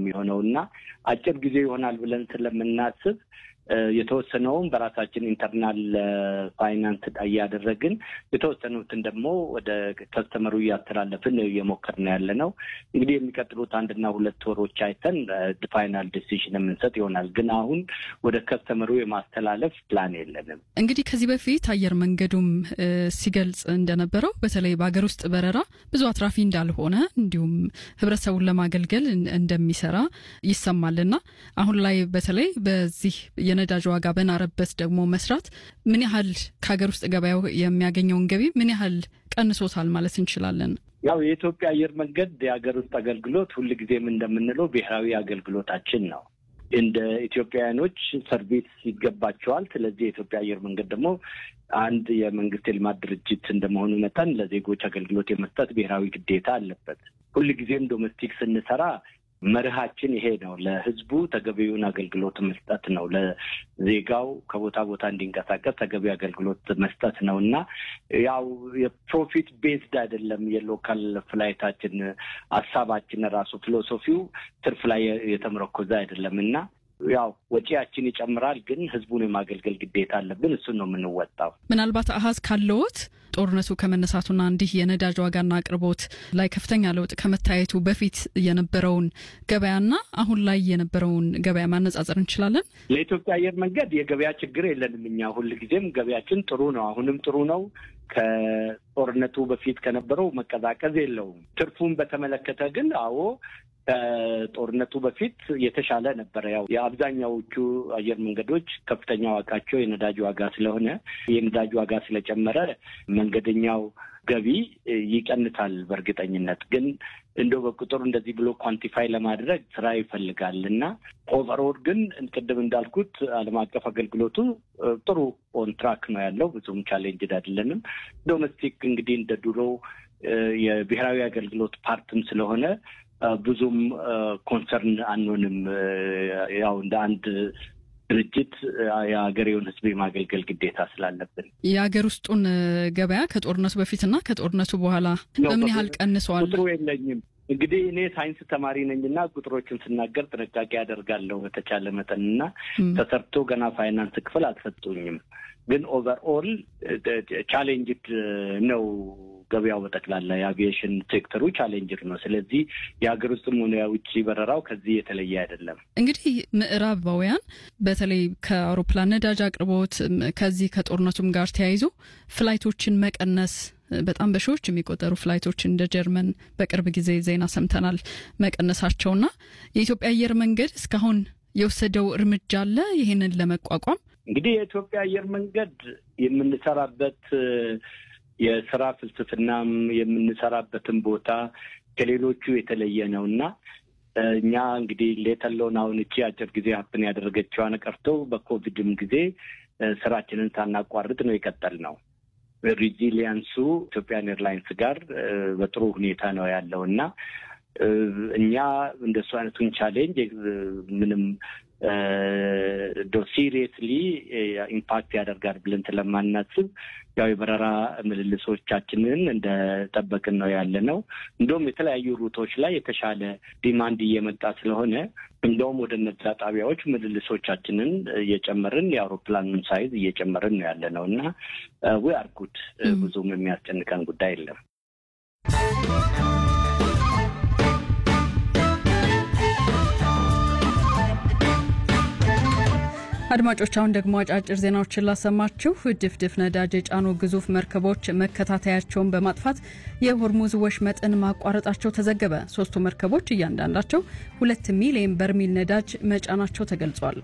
የሚሆነው እና አጭር ጊዜ ይሆናል ብለን ስለምናስብ የተወሰነውን በራሳችን ኢንተርናል ፋይናንስ እያደረግን የተወሰኑትን ደግሞ ወደ ከስተመሩ እያስተላለፍን እየሞከርን ያለ ነው። እንግዲህ የሚቀጥሉት አንድና ሁለት ወሮች አይተን ፋይናል ዲሲዥን የምንሰጥ ይሆናል። ግን አሁን ወደ ከስተመሩ የማስተላለፍ ፕላን የለንም። እንግዲህ ከዚህ በፊት አየር መንገዱም ሲገልጽ እንደነበረው በተለይ በሀገር ውስጥ በረራ ብዙ አትራፊ እንዳልሆነ እንዲሁም ህብረተሰቡን ለማገልገል እንደሚሰራ ይሰማልና አሁን ላይ በተለይ በዚህ የነዳጅ ዋጋ በናረበት ደግሞ መስራት ምን ያህል ከሀገር ውስጥ ገበያው የሚያገኘውን ገቢ ምን ያህል ቀንሶታል ማለት እንችላለን? ያው የኢትዮጵያ አየር መንገድ የሀገር ውስጥ አገልግሎት ሁልጊዜም እንደምንለው ብሔራዊ አገልግሎታችን ነው። እንደ ኢትዮጵያውያኖች ሰርቪስ ይገባቸዋል። ስለዚህ የኢትዮጵያ አየር መንገድ ደግሞ አንድ የመንግስት የልማት ድርጅት እንደመሆኑ መጠን ለዜጎች አገልግሎት የመስጠት ብሔራዊ ግዴታ አለበት። ሁልጊዜም ዶሜስቲክ ስንሰራ መርሃችን ይሄ ነው። ለህዝቡ ተገቢውን አገልግሎት መስጠት ነው። ለዜጋው ከቦታ ቦታ እንዲንቀሳቀስ ተገቢ አገልግሎት መስጠት ነው እና ያው የፕሮፊት ቤዝድ አይደለም የሎካል ፍላይታችን ሀሳባችን ራሱ ፊሎሶፊው ትርፍ ላይ የተመረኮዘ አይደለም እና ያው ወጪያችን ይጨምራል፣ ግን ህዝቡን የማገልገል ግዴታ አለብን። እሱን ነው የምንወጣው። ምናልባት አሀዝ ካለዎት ጦርነቱ ከመነሳቱና እንዲህ የነዳጅ ዋጋና አቅርቦት ላይ ከፍተኛ ለውጥ ከመታየቱ በፊት የነበረውን ገበያና አሁን ላይ የነበረውን ገበያ ማነጻጸር እንችላለን። ለኢትዮጵያ አየር መንገድ የገበያ ችግር የለንም። እኛ ሁልጊዜም ገበያችን ጥሩ ነው። አሁንም ጥሩ ነው። ከጦርነቱ በፊት ከነበረው መቀዛቀዝ የለውም። ትርፉን በተመለከተ ግን አዎ ከጦርነቱ በፊት የተሻለ ነበረ። ያው የአብዛኛዎቹ አየር መንገዶች ከፍተኛ ዋጋቸው የነዳጅ ዋጋ ስለሆነ የነዳጅ ዋጋ ስለጨመረ መንገደኛው ገቢ ይቀንሳል። በእርግጠኝነት ግን እንደው በቁጥር እንደዚህ ብሎ ኳንቲፋይ ለማድረግ ስራ ይፈልጋል እና ኦቨርኦል ግን ቅድም እንዳልኩት ዓለም አቀፍ አገልግሎቱ ጥሩ ኦንትራክ ነው ያለው። ብዙም ቻሌንጅድ አይደለንም። ዶሜስቲክ እንግዲህ እንደ ድሮ የብሔራዊ አገልግሎት ፓርትም ስለሆነ ብዙም ኮንሰርን አንሆንም። ያው እንደ አንድ ድርጅት የሀገሬውን ሕዝብ የማገልገል ግዴታ ስላለብን የሀገር ውስጡን ገበያ ከጦርነቱ በፊትና ከጦርነቱ በኋላ በምን ያህል ቀንሰዋል? ቁጥሩ የለኝም። እንግዲህ እኔ ሳይንስ ተማሪ ነኝና ቁጥሮችን ስናገር ጥንቃቄ ያደርጋለሁ በተቻለ መጠንና ተሰርቶ ገና ፋይናንስ ክፍል አልሰጡኝም። ግን ኦቨርኦል ቻሌንጅድ ነው ገበያው በጠቅላላ የአቪዬሽን ሴክተሩ ቻሌንጅር ነው። ስለዚህ የሀገር ውስጥም ሆነ የውጭ በረራው ከዚህ የተለየ አይደለም። እንግዲህ ምዕራባውያን በተለይ ከአውሮፕላን ነዳጅ አቅርቦት ከዚህ ከጦርነቱም ጋር ተያይዞ ፍላይቶችን መቀነስ በጣም በሺዎች የሚቆጠሩ ፍላይቶች እንደ ጀርመን በቅርብ ጊዜ ዜና ሰምተናል መቀነሳቸውና የኢትዮጵያ አየር መንገድ እስካሁን የወሰደው እርምጃ አለ ይህንን ለመቋቋም? እንግዲህ የኢትዮጵያ አየር መንገድ የምንሰራበት የስራ ፍልስፍናም የምንሰራበትን ቦታ ከሌሎቹ የተለየ ነው እና እኛ እንግዲህ ሌተለውን አሁን እቺ አጭር ጊዜ ሀፕን ያደረገችዋን ቀርቶ በኮቪድም ጊዜ ስራችንን ሳናቋርጥ ነው የቀጠል ነው። ሪዚሊያንሱ ኢትዮጵያን ኤርላይንስ ጋር በጥሩ ሁኔታ ነው ያለው እና እኛ እንደሱ አይነቱን ቻሌንጅ ምንም ዶ ሲሪየስሊ ኢምፓክት ያደርጋል ብለን ስለማናስብ ያው የበረራ ምልልሶቻችንን እንደጠበቅን ነው ያለ ነው። እንደውም የተለያዩ ሩቶች ላይ የተሻለ ዲማንድ እየመጣ ስለሆነ እንደውም ወደ እነዛ ጣቢያዎች ምልልሶቻችንን እየጨመርን የአውሮፕላኑን ሳይዝ እየጨመርን ነው ያለ ነው እና ዊ አር ጉድ ብዙም የሚያስጨንቀን ጉዳይ የለም። አድማጮች አሁን ደግሞ አጫጭር ዜናዎችን ላሰማችሁ። ድፍድፍ ነዳጅ የጫኑ ግዙፍ መርከቦች መከታተያቸውን በማጥፋት የሆርሙዝ ወሽመጥን ማቋረጣቸው ተዘገበ። ሶስቱ መርከቦች እያንዳንዳቸው ሁለት ሚሊዮን በርሚል ነዳጅ መጫናቸው ተገልጿል።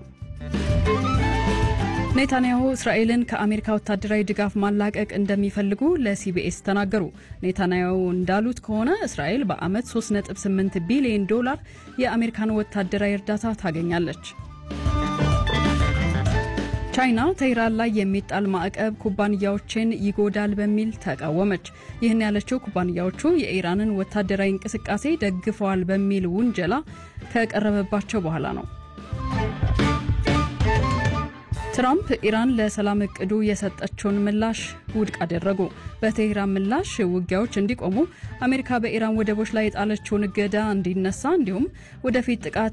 ኔታንያሁ እስራኤልን ከአሜሪካ ወታደራዊ ድጋፍ ማላቀቅ እንደሚፈልጉ ለሲቢኤስ ተናገሩ። ኔታንያሁ እንዳሉት ከሆነ እስራኤል በዓመት 3.8 ቢሊዮን ዶላር የአሜሪካን ወታደራዊ እርዳታ ታገኛለች። ቻይና ተይራን ላይ የሚጣል ማዕቀብ ኩባንያዎችን ይጎዳል በሚል ተቃወመች። ይህን ያለችው ኩባንያዎቹ የኢራንን ወታደራዊ እንቅስቃሴ ደግፈዋል በሚል ውንጀላ ከቀረበባቸው በኋላ ነው። ትራምፕ ኢራን ለሰላም እቅዱ የሰጠችውን ምላሽ ውድቅ አደረጉ። በቴህራን ምላሽ ውጊያዎች እንዲቆሙ፣ አሜሪካ በኢራን ወደቦች ላይ የጣለችውን እገዳ እንዲነሳ እንዲሁም ወደፊት ጥቃት